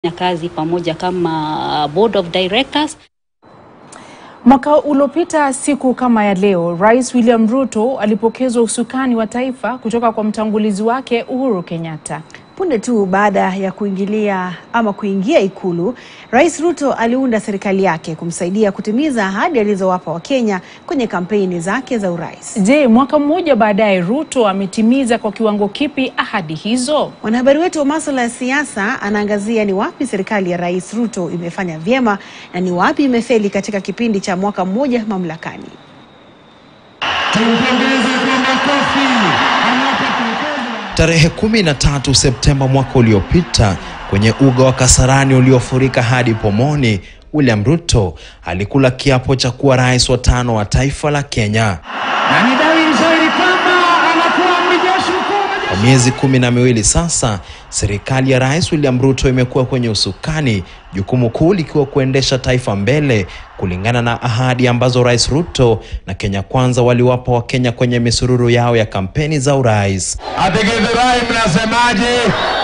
kazi pamoja kama board of directors. Mwaka uliopita siku kama ya leo, Rais William Ruto alipokezwa usukani wa taifa kutoka kwa mtangulizi wake Uhuru Kenyatta. Punde tu baada ya kuingilia ama kuingia Ikulu, Rais Ruto aliunda serikali yake kumsaidia kutimiza ahadi alizowapa Wakenya kwenye kampeni zake za urais. Je, mwaka mmoja baadaye Ruto ametimiza kwa kiwango kipi ahadi hizo? Mwanahabari wetu wa masuala ya siasa anaangazia ni wapi serikali ya Rais Ruto imefanya vyema na ni wapi imefeli katika kipindi cha mwaka mmoja mamlakani. Tumpongeze kwa makofi Tarehe 13 Septemba mwaka uliopita, kwenye uga wa Kasarani uliofurika hadi pomoni, William Ruto alikula kiapo cha kuwa rais wa tano wa taifa la Kenya. na ni dalili nzuri kwamba anakuwa amri jeshi mkuu wa majeshi. Kwa miezi kumi na miwili sasa, serikali ya Rais William Ruto imekuwa kwenye usukani, jukumu kuu likiwa kuendesha taifa mbele kulingana na ahadi ambazo Rais Ruto na Kenya Kwanza waliwapa Wakenya kwenye misururu yao ya kampeni za urais. Ategezerai mnasemaje?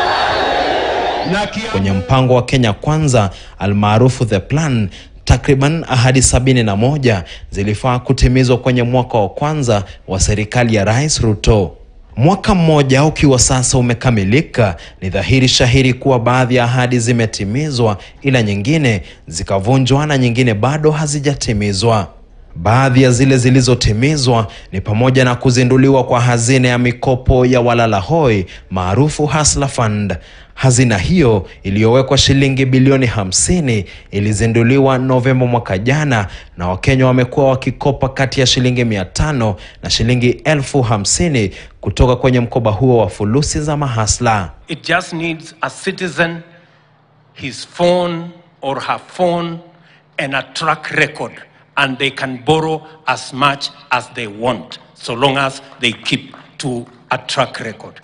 Na kia... Kwenye mpango wa Kenya Kwanza almaarufu The Plan, takriban ahadi sabini na moja zilifaa kutimizwa kwenye mwaka wa kwanza wa serikali ya Rais Ruto. Mwaka mmoja ukiwa sasa umekamilika, ni dhahiri shahiri kuwa baadhi ya ahadi zimetimizwa, ila nyingine zikavunjwa na nyingine bado hazijatimizwa. Baadhi ya zile zilizotimizwa ni pamoja na kuzinduliwa kwa hazina ya mikopo ya walala hoi maarufu Hustler Fund. Hazina hiyo iliyowekwa shilingi bilioni hamsini ilizinduliwa Novemba mwaka jana, na Wakenya wamekuwa wakikopa kati ya shilingi mia tano na shilingi elfu hamsini kutoka kwenye mkoba huo wa fulusi za mahasla. It just needs a citizen, his phone or her phone, and a track record, and they can borrow as much as they want, so long as they keep to a track record.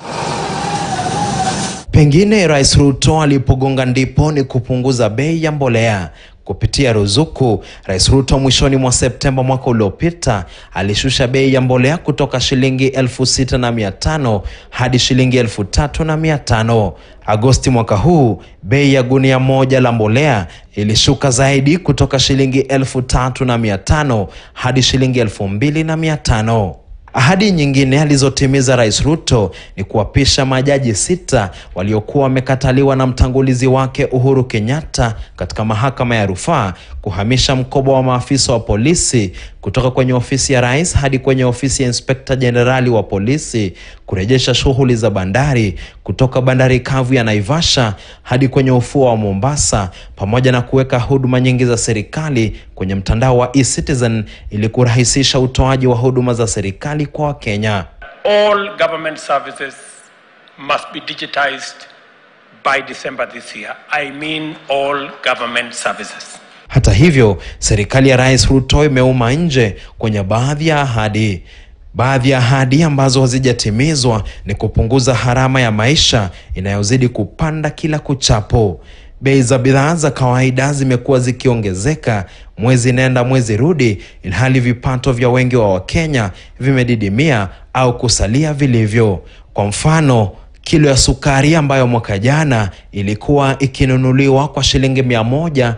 Pengine Rais Ruto alipogonga ndipo ni kupunguza bei ya mbolea kupitia ruzuku. Rais Ruto mwishoni mwa Septemba mwaka uliopita alishusha bei ya mbolea kutoka shilingi elfu sita na mia tano hadi shilingi elfu tatu na mia tano. Agosti mwaka huu bei ya gunia moja la mbolea ilishuka zaidi kutoka shilingi elfu tatu na mia tano hadi shilingi elfu mbili na mia tano. Ahadi nyingine alizotimiza Rais Ruto ni kuwapisha majaji sita waliokuwa wamekataliwa na mtangulizi wake Uhuru Kenyatta katika mahakama ya rufaa kuhamisha mkoba wa maafisa wa polisi kutoka kwenye ofisi ya rais hadi kwenye ofisi ya inspekta jenerali wa polisi, kurejesha shughuli za bandari kutoka bandari kavu ya Naivasha hadi kwenye ufuo wa Mombasa, pamoja na kuweka huduma nyingi za serikali kwenye mtandao wa eCitizen ili kurahisisha utoaji wa huduma za serikali kwa Wakenya. All government services must be digitized by December this year. I mean all government services. Hata hivyo, serikali ya Rais Ruto imeuma nje kwenye baadhi ya ahadi. Baadhi ya ahadi ambazo hazijatimizwa ni kupunguza gharama ya maisha inayozidi kupanda kila kuchapo. Bei za bidhaa za kawaida zimekuwa zikiongezeka mwezi nenda mwezi rudi, ilhali vipato vya wengi wa Wakenya vimedidimia au kusalia vilivyo. Kwa mfano, kilo ya sukari ambayo mwaka jana ilikuwa ikinunuliwa kwa shilingi mia moja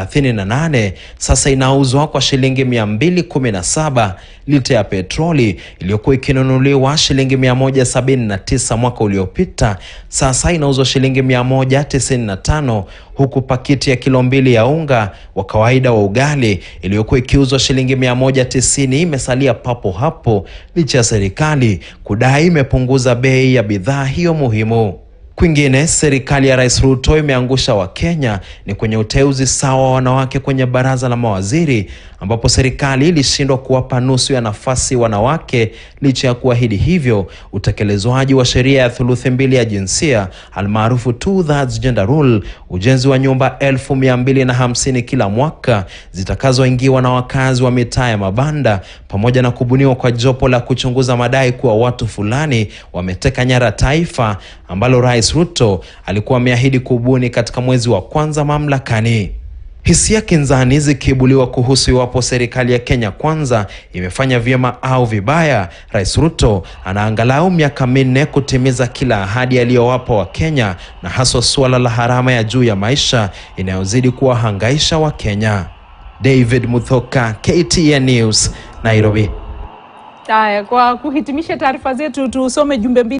38 sasa inauzwa kwa shilingi 217. Lita ya petroli iliyokuwa ikinunuliwa shilingi 179 mwaka uliopita sasa inauzwa shilingi 195, huku pakiti ya kilo mbili ya unga wa kawaida wa ugali iliyokuwa ikiuzwa shilingi 190 imesalia papo hapo licha ya serikali kudai imepunguza bei ya bidhaa hiyo muhimu. Kwingine, serikali ya Rais Ruto imeangusha Wakenya ni kwenye uteuzi sawa wa wanawake kwenye baraza la mawaziri, ambapo serikali ilishindwa kuwapa nusu ya nafasi wanawake. Licha ya kuahidi hivyo, utekelezwaji wa sheria ya thuluthi mbili ya jinsia almaarufu two thirds gender rule, ujenzi wa nyumba elfu mia mbili na hamsini kila mwaka zitakazoingiwa na wakazi wa mitaa ya mabanda, pamoja na kubuniwa kwa jopo la kuchunguza madai kuwa watu fulani wameteka nyara taifa ambalo Rais Ruto alikuwa ameahidi kubuni katika mwezi wa kwanza mamlakani. Hisia kinzani zikiibuliwa kuhusu iwapo serikali ya Kenya Kwanza imefanya vyema au vibaya. Rais Ruto ana angalau miaka minne kutimiza kila ahadi aliyowapa Wakenya, na haswa suala la gharama ya juu ya maisha inayozidi kuwahangaisha Wakenya. David Muthoka, KTN News, Nairobi. Haya, kwa kuhitimisha taarifa zetu tusome jumbe mbili